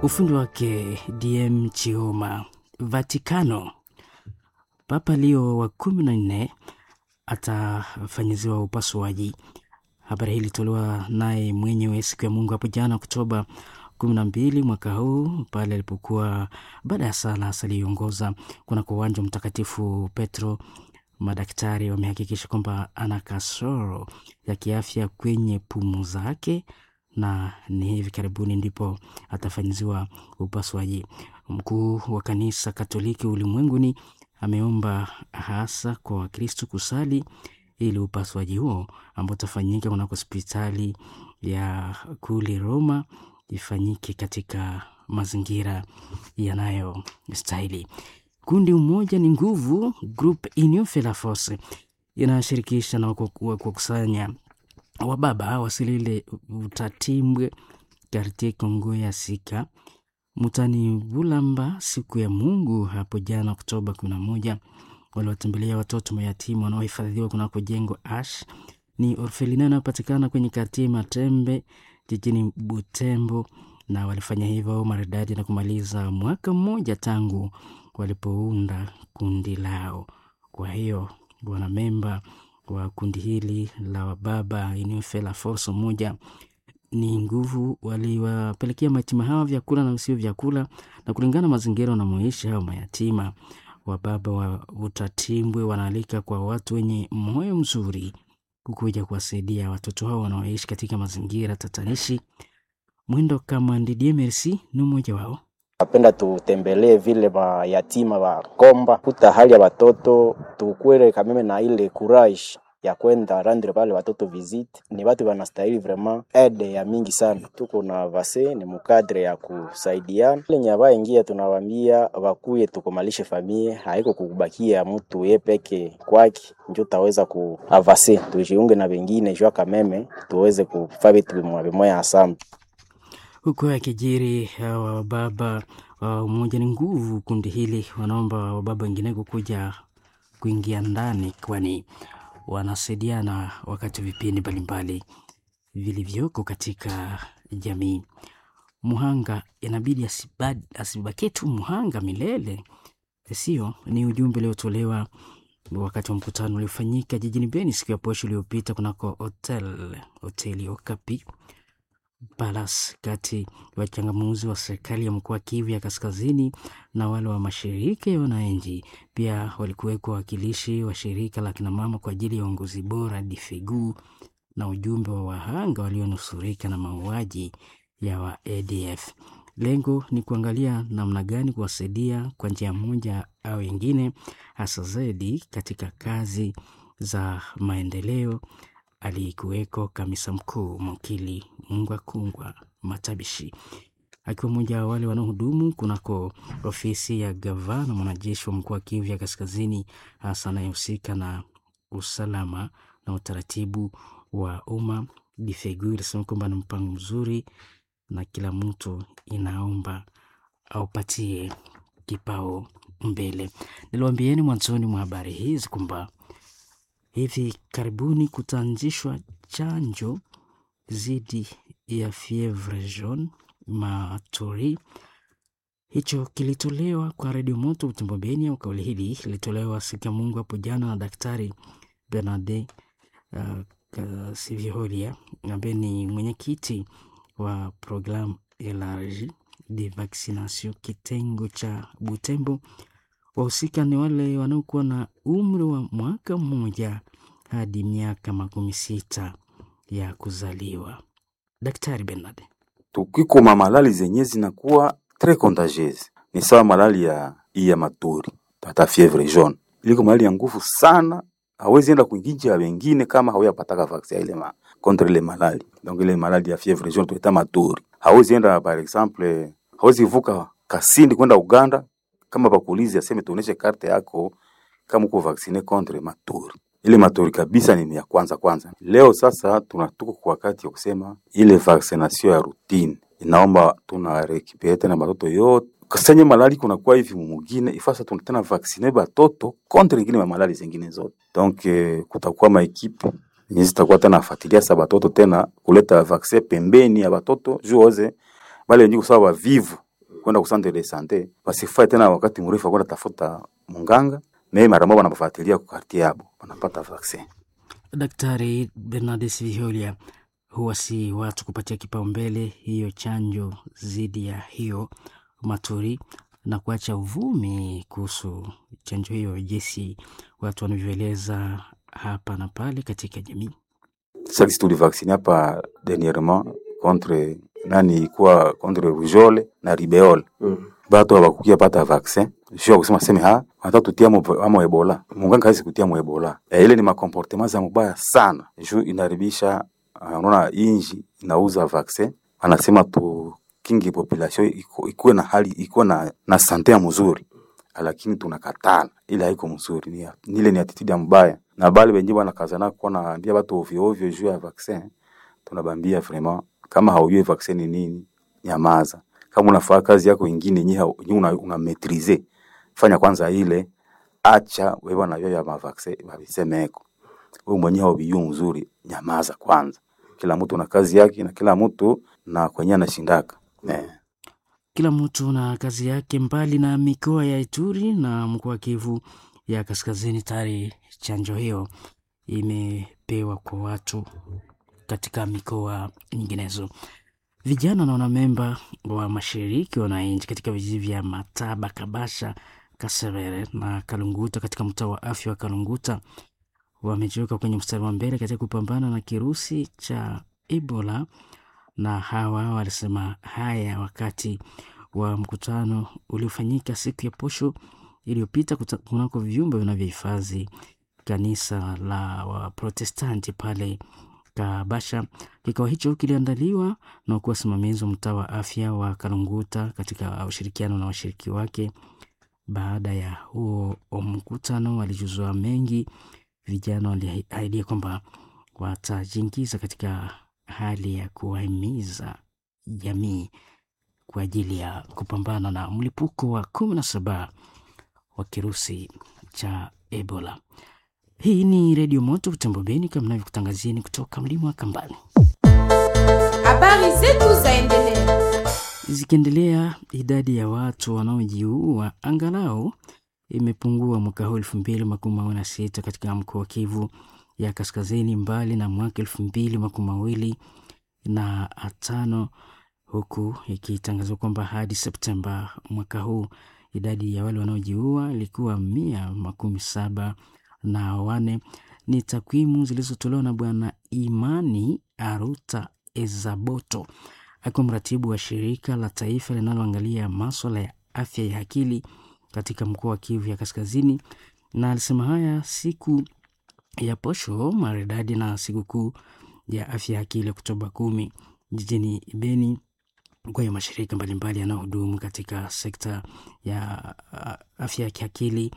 ufundi wake DM Chioma. Vatikano, Papa Leo wa kumi na nne atafanyiziwa upasuaji. Habari hii ilitolewa naye mwenyewe siku ya Mungu hapo jana Oktoba kumi na mbili mwaka huu pale alipokuwa baada ya sala aliyoongoza kunako uwanja Mtakatifu Petro. Madaktari wamehakikisha kwamba ana kasoro ya kiafya kwenye pumu zake na ni hivi karibuni ndipo atafanyiziwa upasuaji. Mkuu wa kanisa Katoliki ulimwenguni ameomba hasa kwa Wakristo kusali ili upasuaji huo ambao utafanyika kunako hospitali ya kule Roma ifanyike katika mazingira yanayostahili. Kundi Umoja ni Nguvu, Group Union fait la Force, inashirikisha na kukusanya wababa wasilile Utatimbwe, Kartie Kongo ya Sika, Mutani Bulamba siku ya Mungu hapo jana Oktoba 11 waliwatembelea watoto mayatima wanaohifadhiwa kunako jengo Ash ni orfelina inayopatikana kwenye Kartie Matembe jijini Butembo, na walifanya hivyo maridadi na kumaliza mwaka mmoja tangu walipounda kundi lao. Kwa hiyo wanamemba wa kundi hili la wababa Union fait la force moja ni nguvu waliwapelekea mayatima hawa vyakula na usio vyakula, na kulingana na mazingira wanamoishi hao mayatima, wababa wa Utatimbwe wanaalika kwa watu wenye moyo mzuri kukuja kuwasaidia watoto hao wanaoishi katika mazingira tatanishi. Mwindo kama Ndidie Merci ni mmoja wao. Napenda tutembelee vile mayatima wa Komba kuta hali ya watoto tukwele kameme na ile courage ya kwenda rendre pale watoto visit. Ni watu wanastahili vraiment aide ya mingi sana. Tuko na vase ni mukadre ya kusaidiana ile nyaba ingia, tunawambia wakuye tukomalishe famie, haiko kubakia mtu ye peke kwake njo taweza ku avase, tujiunge na wengine jua kameme tuweze kufanya vitu vimoya asamba huku akijiri hawa wababa wa Umoja ni Nguvu, kundi hili wanaomba wababa wengineko kuja kuingia ndani, kwani wanasaidiana wakati vipindi mbalimbali vilivyoko katika jamii. Muhanga inabidi asibaki tu muhanga milele, sio? Ni ujumbe uliotolewa wakati wa mkutano uliofanyika jijini Beni siku ya posho iliyopita kunako hotel hoteli Okapi Palace kati ya wachangamuzi wa serikali ya mkoa Kivu ya Kaskazini na wale wa mashirika ya wananchi. Pia walikuwekwa wawakilishi wa shirika la kinamama kwa ajili ya uongozi bora DIFEGU na ujumbe wa wahanga walionusurika na mauaji ya wa ADF. Lengo ni kuangalia namna gani kuwasaidia kwa njia moja au ingine, hasa zaidi katika kazi za maendeleo aliyekuweko kamisa mkuu Mokili Mungwa Kungwa Matabishi akiwa mmoja wa wale wanaohudumu kunako ofisi ya gavana mwanajeshi wa mkoa wa Kivu ya Kaskazini, hasa anayehusika na usalama na utaratibu wa umma. Difegu ilisema kwamba ni mpango mzuri na kila mtu inaomba aupatie kipao mbele. Niliwaambieni mwanzoni mwa habari hizi kwamba hivi karibuni kutaanzishwa chanjo dhidi ya fievre jaune maturi. Hicho kilitolewa kwa redio moto Butembo Beni, au kauli hili ilitolewa siku ya Mungu hapo jana na Daktari Bernarde uh, Siviholia ambaye ni mwenyekiti wa programu elargi de vaccination kitengo cha Butembo. Wahusika ni wale wanaokuwa na umri wa mwaka mmoja hadi miaka makumi sita ya kuzaliwa. Daktari Bernard, tukiko mamalali zenye zinakuwa tres contagieuse ni sawa malali ya iya maturi tata fievre jaune iliko malali ya nguvu sana, hawezi enda kuinginji ya wengine kama hawayapataka vaccin ile ma contre ile malali. Donc ile malali ya fievre jaune tuita maturi, hawezi enda par exemple, hawezi vuka Kasindi kwenda Uganda kama bakuulizi aseme tuoneshe karte yako kama uko vaccine contre maturi. Ile maturi kabisa ni ya kwanza kwanza. Leo sasa tunatuko kwa wakati wa kusema ile vaccination ya routine inaomba tuna rekipere tena batoto yote kasenye malali kuna kwa hivi mumugine ifasa tuna tena vaccine batoto contre ingine ma malali zingine zote. Donc eh, kutakuwa ma equipe yenye zitakuwa tena afuatilia sa batoto tena kuleta vaccin pembeni ya batoto juu oze bale wenye kusawa vivu kwenda ku centre de sante basifai tena wakati mrefu kwenda tafuta munganga me mara moja wanabafuatilia kwa quartier yabo wanapata vaccin. Daktari Bernardes Viholia, huwa si watu kupatia kipaumbele hiyo chanjo dhidi ya hiyo maturi na kuacha uvumi kuhusu chanjo hiyo, jinsi watu wanavyoeleza hapa na pale katika jamii. Sasa tulivaksini hapa dernièrement contre nani ikuwa contre rougeole na ribeole Mm. batu habakukia pata vaccin sio kusema seme ha hata tutia mo amo ebola munganga hawezi kutia mo ebola e, ile ni makomportement za mubaya sana juu inaribisha uh, unaona inji inauza vaccin anasema tu kingi population iko- ikuwe na hali ikuwe na, na sante ya mzuri lakini tunakatala ile haiko mzuri ni, ni ile ni attitude ya mbaya na bali wenyewe wanakazana kuwa naambia watu ovyo ovyo juu ya vaccin tunabambia vraiment kama haujui vaccin ni nini nyamaza kama unafanya kazi yako ingine nyi una, una maîtriser fanya kwanza ile acha wewe wanavyo ya mavaccin babisemeko wewe mwenyewe haubijui mzuri nyamaza kwanza kila mtu na kazi yake na kila mtu na kwenye anashindaka eh. Kila mtu na kazi yake. Mbali na mikoa ya Ituri na mkoa wa Kivu ya Kaskazini, tayari chanjo hiyo imepewa kwa watu katika mikoa nyinginezo. Vijana na wanamemba wa mashiriki wananchi katika vijiji vya Mataba, Kabasha, Kasevere na Kalunguta katika mtaa wa afya wa Kalunguta wamejiweka kwenye mstari wa mbele katika kupambana na kirusi cha Ebola, na hawa walisema haya wakati wa mkutano uliofanyika siku ya posho iliyopita kuta- kunako vyumba vinavyohifadhi kanisa la Waprotestanti pale Kabasha. Kikao hicho kiliandaliwa na kuwa wasimamizi wa mtaa wa afya wa Kalunguta katika ushirikiano na washiriki wake. Baada ya huo mkutano, walijuzua mengi. Vijana waliahidia kwamba watajiingiza katika hali ya kuwahimiza jamii kwa ajili ya kupambana na mlipuko wa kumi na saba wa kirusi cha Ebola. Hii ni Redio Moto Butembo Beni, kama navyokutangazieni kutoka mlima wa Kambani. Habari zetu zaendelea. Zikiendelea, idadi ya watu wanaojiua angalau imepungua mwaka huu elfu mbili makumi mawili na sita katika mkoa wa Kivu ya Kaskazini, mbali na mwaka elfu mbili makumi mawili na tano huku ikitangazwa kwamba hadi Septemba mwaka huu idadi ya wale wanaojiua ilikuwa mia makumi saba na wane. Ni takwimu zilizotolewa na Bwana Imani Aruta Ezaboto akiwa mratibu wa shirika la taifa linaloangalia maswala ya afya ya akili katika mkoa wa Kivu ya Kaskazini, na alisema haya siku ya posho maridadi na sikukuu ya afya ya akili Oktoba kumi jijini Beni. Kwa hiyo mashirika mbalimbali yanayohudumu katika sekta ya uh, afya ya kiakili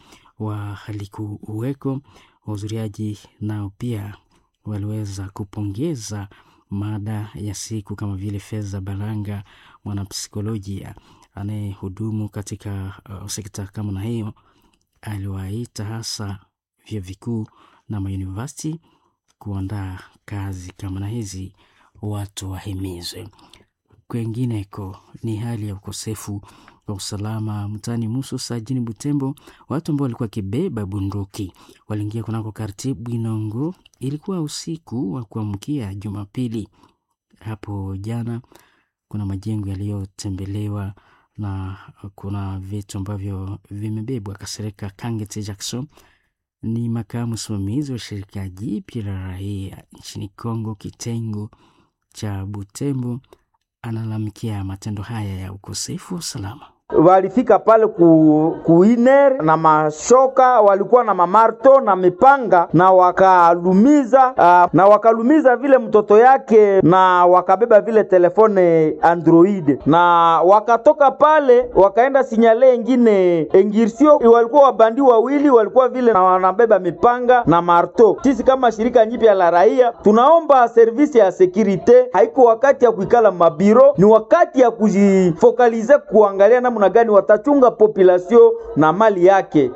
walikuweko. Wahudhuriaji nao pia waliweza kupongeza mada ya siku kama vile Feza Balanga, mwanapsikolojia anayehudumu katika uh, sekta kama na hiyo, aliwaita hasa vyuo vikuu na mauniversity kuandaa kazi kama na hizi, watu wahimizwe. Kwengineko ni hali ya ukosefu wa usalama mtaani Mususa jini Butembo. Watu ambao walikuwa wakibeba bunduki waliingia kunako karti Bwinongo. Ilikuwa usiku wa kuamkia Jumapili hapo jana. Kuna majengo yaliyotembelewa na kuna vitu ambavyo vimebebwa. Kasereka Kangete Jackson ni makamu msimamizi wa shirika jipya la raia nchini Kongo, kitengo cha Butembo, analalamikia matendo haya ya ukosefu wa usalama. walifika pale ku, kuiner na mashoka, walikuwa na mamarto na mipanga na wakalumiza uh, na wakalumiza vile mtoto yake na wakabeba vile telefone Android na wakatoka pale wakaenda sinyale engine engirsio, walikuwa wabandi wawili walikuwa vile na wanabeba mipanga na marto. Sisi kama shirika nyipya la raia tunaomba servisi ya sekirite, haiko wakati ya kuikala mabiro, ni wakati ya kujifokalize kuangalia namna gani watachunga population na mali yake.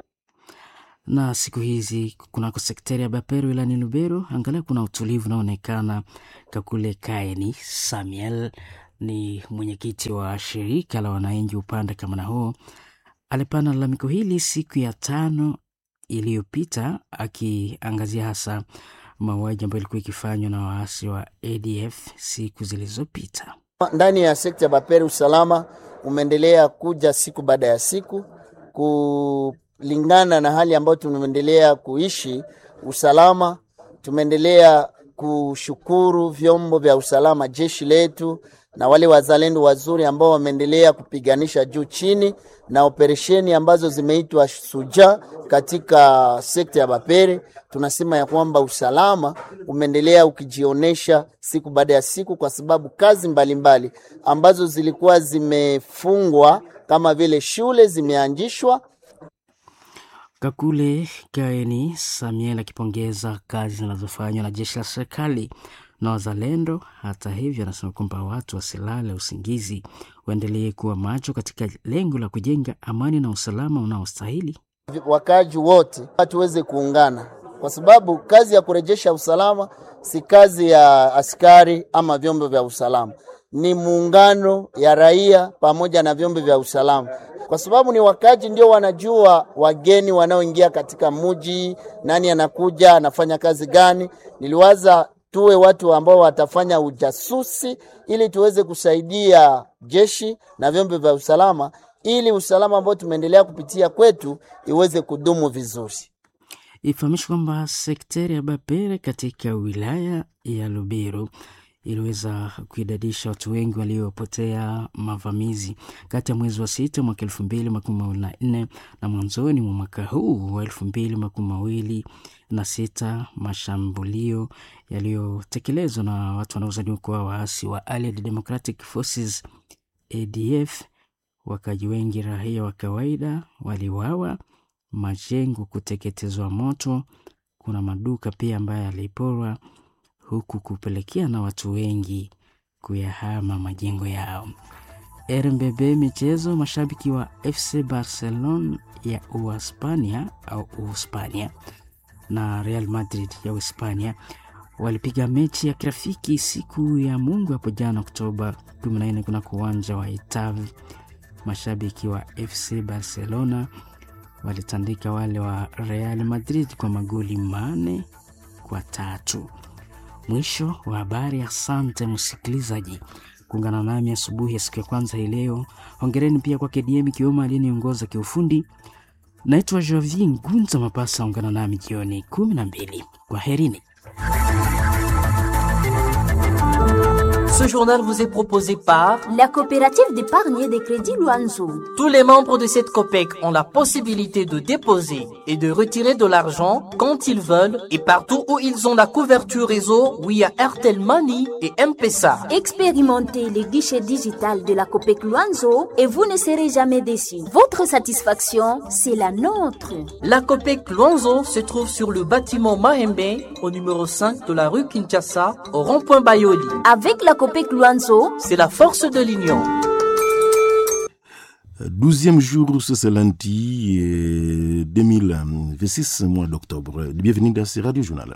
na siku hizi kunako sekteri ya Bapero ilani Lubero, angalau kuna utulivu unaonekana kakule Kaeni Samuel ni mwenyekiti wa shirika la wananchi upande kama huo, alipana lalamiko hili siku ya tano iliyopita, akiangazia hasa mauaji ambayo ilikuwa ikifanywa na waasi wa ADF siku zilizopita. Ndani ya sekta ya Bapere usalama umeendelea kuja siku baada ya siku kulingana na hali ambayo tumeendelea kuishi usalama. Tumeendelea kushukuru vyombo vya usalama, jeshi letu na wale wazalendo wazuri ambao wameendelea kupiganisha juu chini, na operesheni ambazo zimeitwa Suja katika sekta ya Bapere. Tunasema ya kwamba usalama umeendelea ukijionesha siku baada ya siku, kwa sababu kazi mbalimbali mbali ambazo zilikuwa zimefungwa kama vile shule zimeanzishwa. Kakule Kaeni Samuel akipongeza kazi zinazofanywa na jeshi la serikali na wazalendo. Hata hivyo, anasema kwamba watu wasilale usingizi, waendelee kuwa macho katika lengo la kujenga amani na usalama unaostahili. Wakaji wote tuweze kuungana, kwa sababu kazi ya kurejesha usalama si kazi ya askari ama vyombo vya usalama, ni muungano ya raia pamoja na vyombo vya usalama kwa sababu ni wakaji ndio wanajua wageni wanaoingia katika muji, nani anakuja anafanya kazi gani. Niliwaza tuwe watu ambao watafanya ujasusi ili tuweze kusaidia jeshi na vyombo vya usalama, ili usalama ambao tumeendelea kupitia kwetu iweze kudumu vizuri. Ifahamishwe kwamba sekteri ya Bapere katika wilaya ya Lubero iliweza kuidadisha watu wengi waliopotea mavamizi kati ya mwezi wa sita mwaka elfu mbili makumi mawili na nne na mwanzoni mwa mwaka huu wa elfu mbili makumi mawili na sita mashambulio yaliyotekelezwa na watu wanaozaniwa kuwa waasi wa Allied Democratic Forces ADF. Wakaji wengi raia wa kawaida waliwawa, majengo kuteketezwa moto, kuna maduka pia ambayo yaliporwa huku kupelekea na watu wengi kuyahama majengo yao. RMBB michezo, mashabiki wa FC Barcelona ya Uhispania au Uhispania na Real Madrid ya Uhispania walipiga mechi ya kirafiki siku ya Mungu hapo jana Oktoba 14 kunako uwanja wa Etave. Mashabiki wa FC Barcelona walitandika wale wa Real Madrid kwa magoli mane kwa tatu. Mwisho wa habari. Asante msikilizaji kuungana nami asubuhi ya siku ya kwanza hii leo. Hongereni pia kwa KDM Kioma aliyeniongoza kiufundi. Naitwa Javi Ngunza Mapasa, ungana nami jioni kumi na mbili. Kwa herini. Ce journal vous est proposé par la coopérative d'épargne et de crédit Luanzo. Tous les membres de cette COPEC ont la possibilité de déposer et de retirer de l'argent quand ils veulent et partout où ils ont la couverture réseau via Airtel Money et M-Pesa. Expérimentez les guichets digital de la COPEC Luanzo et vous ne serez jamais déçus. Votre satisfaction, c'est la nôtre. La COPEC Luanzo se trouve sur le bâtiment Mahembe au numéro 5 de la rue Kinshasa au rond-point Bayoli. Avec la COPEC Luanzo, c'est la force de l'union. Douzième jour ce lundi 2026, mois d'octobre. Bienvenue dans ce Radio Journal.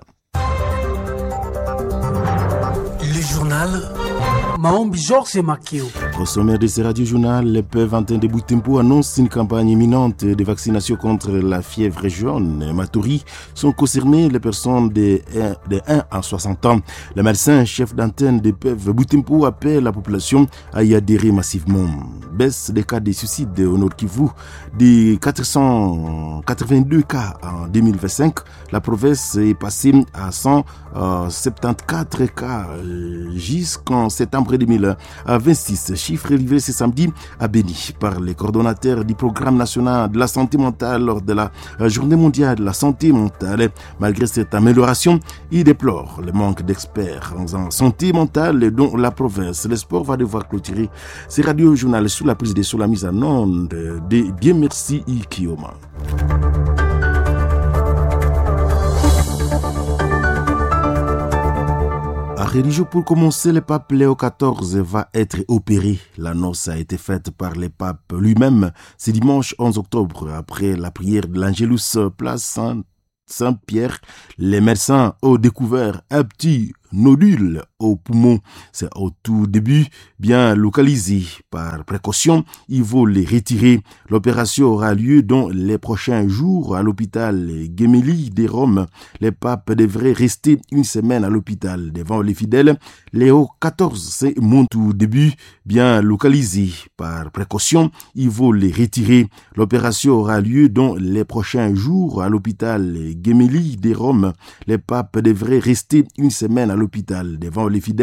Le journal Maombi Georges Makeo. Au sommet de ce radio-journal, les Pevantin de Boutempo annonce une campagne imminente de vaccination contre la fièvre jaune. Maturi sont concernées les personnes de 1, de 1 à 60 ans. Le médecin chef d'antenne de PEV Boutempo appelle la population à y adhérer massivement. Baisse des cas de suicide au Nord Kivu de 482 cas en 2025. La province est passée à 174 cas jusqu'en septembre 2026. Chiffre livré ce samedi à Béni par les coordonnateurs du programme national de la santé mentale lors de la journée mondiale de la santé mentale. Malgré cette amélioration, il déplore le manque d'experts en santé mentale dont la province. Le sport va devoir clôturer ces radio-journal sous la prise de sous la mise en onde de Bien Merci Ikioma. religieux pour commencer, le pape Léo XIV va être opéré. L'annonce a été faite par le pape lui-même ce dimanche 11 octobre après la prière de l'Angelus place Saint Saint-Pierre, les médecins ont découvert un petit nodule au poumon. C'est au tout début bien localisé. Par précaution, il faut les retirer. L'opération aura lieu dans les prochains jours à l'hôpital Gemelli des Roms. Les papes devraient rester une semaine à l'hôpital devant les fidèles. Léo XIV, c'est mon tout début bien localisé. Par précaution, il faut les retirer. L'opération aura lieu dans les prochains jours à l'hôpital Gemelli des Roms. Les papes devraient rester une semaine à l'hôpital devant les fidèles.